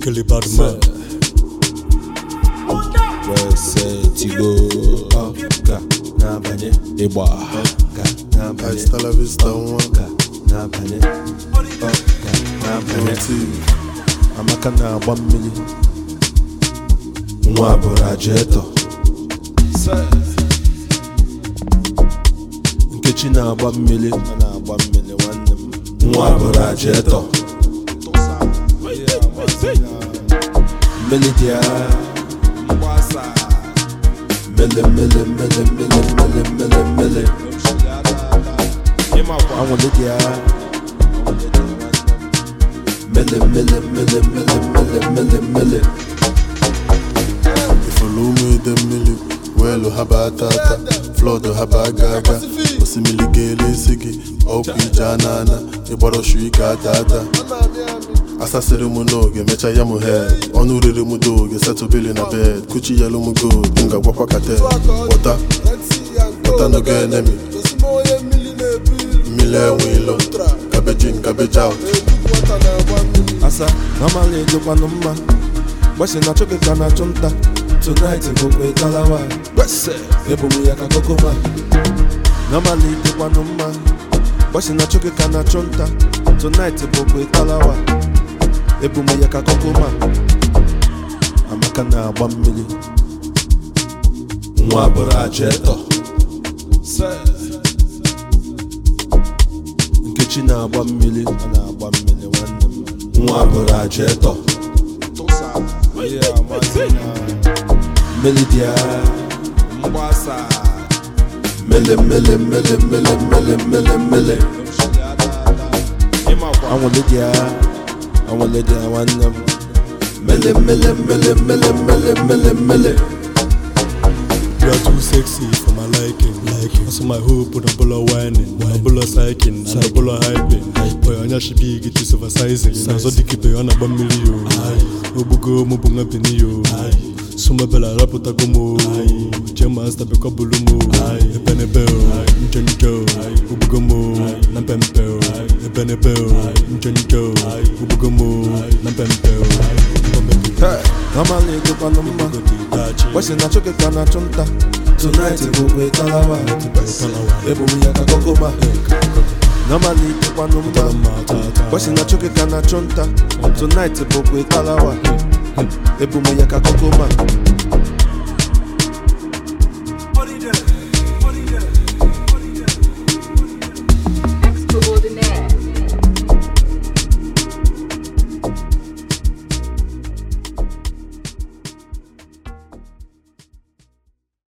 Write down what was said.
Kelly Badman. wesetigo ọga n'abalị ịgba ọga n'abalị Hasta la vista nwa ọga n'abalị ọga n'abalị oti amaka na-agba mmiri nwa bụrụ ajetọ nkechi na-agba mmiri ọ na-agba mmiri nwanne m nwa bụrụ ajetọ mmiri dị agha mele mele mele mele mele mele mele anwụle dị agha mele mele mele mele mele mele mele ifuru ụmụ ide mmiri weelu ha baa tata flọdụ ha baa ga aga osimiri ga-ele isi gị ọkụ ije anana ịgbara shu ike ata ata asasịrị m n'oge mecha ya m head ọnụ riri m doge setụbili na bed kuchi yelu m gold m ga-agwakwa katel pụta pụta n'oge enemi mmiri enwe ilo cabbage in cabbage out asa amala ejekwanụ mma gbasi na chụkị ka na-achụ nta tonight bụkwa ịkalawa ebumu ya ka kokoma namala ejekwanụ mma gbasi na chụkị ka na-achụ nta tonight bụkwa ịkalawa ebumu ya ka kokoma amaka na-agba mmiri nwa bụrụ ajetọ nkechi na-agba mmiri ọ na-agba mmiri nwanne m nwa bụrụ ajetọ mmiri dị agha mele mele mele mele mele mele mele anwụle dị agha anwụle dị agha nwanne m mele mele mele mele mele mele mele You are too sexy for my liking. liking. Also my hope with a bulla whining, a bulla psyching, and a bulla hyping. Boy, on your shibig it is oversizing. Na so diki be on a bamili yo. Obugo mubunga pini yo. Suma bella raputa gomo. Jema sta be kabulumo. Ebene beo, njonjo. Ubugomo, nampempeo. Ebene beo, njonjo. Ubugomo, nampempeo. amala ejekwanụ mma gbasi na chụkị ka na-achụ nta tonight bụkwa ịkalawa ebumu ya ka kokoma namala ejekwanụ mma gbasi na chụkị ka na-achụ nta tonight bụkwa ịkalawa ebumu ya ka kokoma